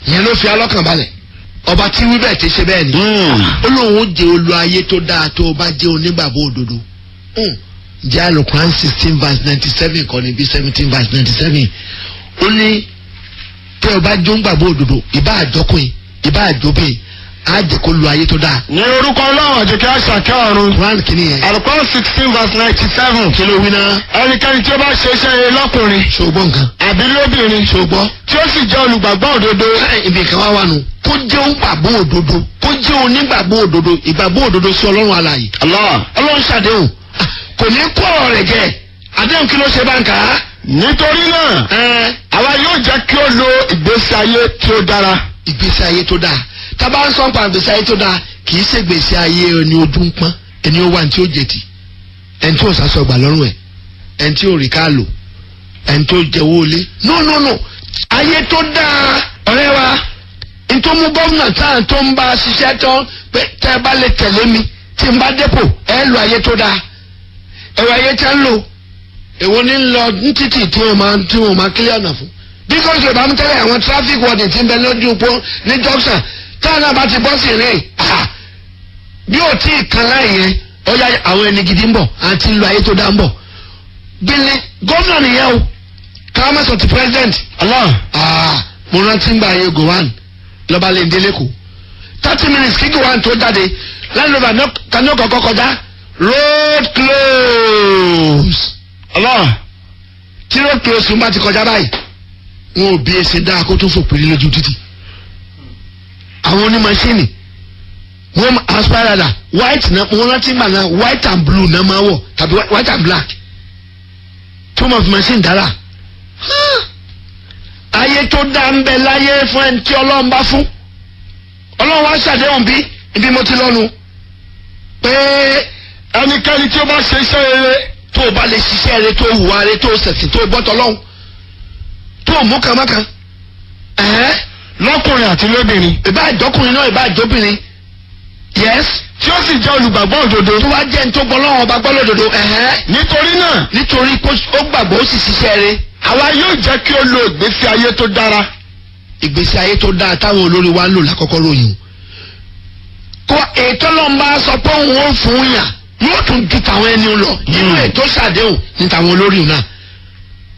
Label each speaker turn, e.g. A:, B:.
A: ìyẹn ló fi alọ́kàn balẹ̀ ọba tí wí bẹ́ẹ̀ ti ṣe bẹ́ẹ̀ ni ó lóun ó jẹ olú ayé tó dáa tó o bá jẹ́ onígbàgbọ́ òdodo Hmm. jẹ́ alukuran sixteen verse ninety seven kọ́ni bí seventeen verse ninety seven ó ní tẹ́ o bá jó ńgbàgbọ́ òdodo ìbá àjọkùn ìbá àjọbìn á jẹ́ kó lu ayé tó dáa
B: ní orúkọ ọlọ́run àjẹkẹ́ àṣàkẹ́ ọ̀run
A: Quran kìíní yẹn
B: alukọ́ sixteen verse ninety seven
A: kí ló wí náà
B: ẹnikẹ́ni tí ó bá ṣe iṣẹ́ rere lọ́kùnrin
A: ṣògbọ́n nǹkan
B: àbí lóbìnrin
A: ṣògbọ́n
B: tí ó sì jẹ́ olùgbàgbọ́ òdodo
A: ibi kan wá wà nù kó jẹ́ onígbàgbọ́ òdodo kó jẹ́ onígbàgbọ́ òdodo ìgbàgbọ́ òdodo sí ọlọ́run alààyè
B: Allah
A: ọlọ́run ṣàdéhùn Ah, kò ní kó ọ̀rọ̀ rẹ̀ jẹ àdéhùn kí ló ṣe bá ń kà á.
B: nítorí náà
A: ẹ
B: àwa yóò jẹ́ kí ó lo ìgbésí ayé tí ó dára
A: ìgbésí ayé tó dáa tábà ń sọ́npa ìgbésí ayé tó dáa kì í ṣe ìgbésí ayé ẹni ojú ń pọ́n ẹni ó wà ní tí ó jẹ̀tì ẹni tí ó sàṣọ gbà lọ́rùn ẹ̀ ẹni tí ó rí ká lò ẹni tó jẹ́wọ́ olé no no no ayé tó dáa ọ̀rẹ́ wa ntọ́mú gómìnà táà tó ń bá a ṣiṣẹ́ tán pé tẹ́ ẹ bá lè tẹ̀lé mi tí n bá dépò ẹ lo ayé tó dáa ẹ̀rọ ayé tẹ́ ń lò èwo ní lọ ní títì tí wọ́n máa tí wọ́n máa kílẹ̀ ọ̀nà fún bí kò ṣe bá ń tẹ́lẹ̀ àwọn traffic warden ti ń bẹ lójú pọ́ ní junction táwọn náà bá ti bọ́ sí rìn ah, bí ò tí ì kan láì yẹn ó yá àwọn ẹni gidi ń bọ̀ àti ń lo ayé tó dáa ń bọ̀ bílẹ̀ gómìnà nìyẹn o káwọn mẹ́sàn ti president
B: Allah
A: ah mo rántí ń gba ayé gowan lọ́ba lè délé kù thirty minutes kí gowan tó jáde lẹ́nu tani ó kọ́kọ́ kọjá road close
B: Allah
A: tí road close ń bá ti kọjá báyìí wọn ò bí ẹsẹ̀ dáa kó tó fòpin lójú títì àwọn onímọ̀ṣíìnì wọ́n aspirada white na wọ́n rántí gbà náà white and blue náà máa wọ̀ tàbí white and black tó máa fi machine dára ayé tó dá ń bẹ láyé fún ẹni tí ọlọ́run bá fún ọlọ́run wá ṣàdéhùn bí ibi mo ti lọ́nu pé
B: ẹnikẹ́ni tí ó bá ṣe iṣẹ́ rere
A: tó o bá lè ṣiṣẹ́ rẹ tó o hùwà rẹ tó o ṣẹ̀sìn tó o gbọ́tọ̀ lọ́hùn tó o mú kàmákà ẹ̀hẹ́
B: lọ́kùnrin àti lóbìnrin
A: ìbá ìjọkùnrin náà ìbá ìjọbìnrin yes
B: tí ó sì jẹ́ olùgbàgbọ́ òdodo
A: tó wá jẹ́ ní tó gbọ́ lọ́wọ́ ọba gbọ́ lódodo ẹ̀hẹ́
B: nítorí náà
A: nítorí pé ó gbàgbọ́ ó sì ṣiṣẹ́ rẹ
B: àwa yóò jẹ́ kí ó lo ìgbésí ayé tó dára
A: ìgbésí ayé tó dáa táwọn olórí wa ń lò lákọ́kọ́ ròyìn kó ètò ọlọ́mọba sọ pé òun ó fún yàn yóò tún ju tàwọn ẹni lọ nínú ètò ṣàdéhùn ní tàwọn olórí náà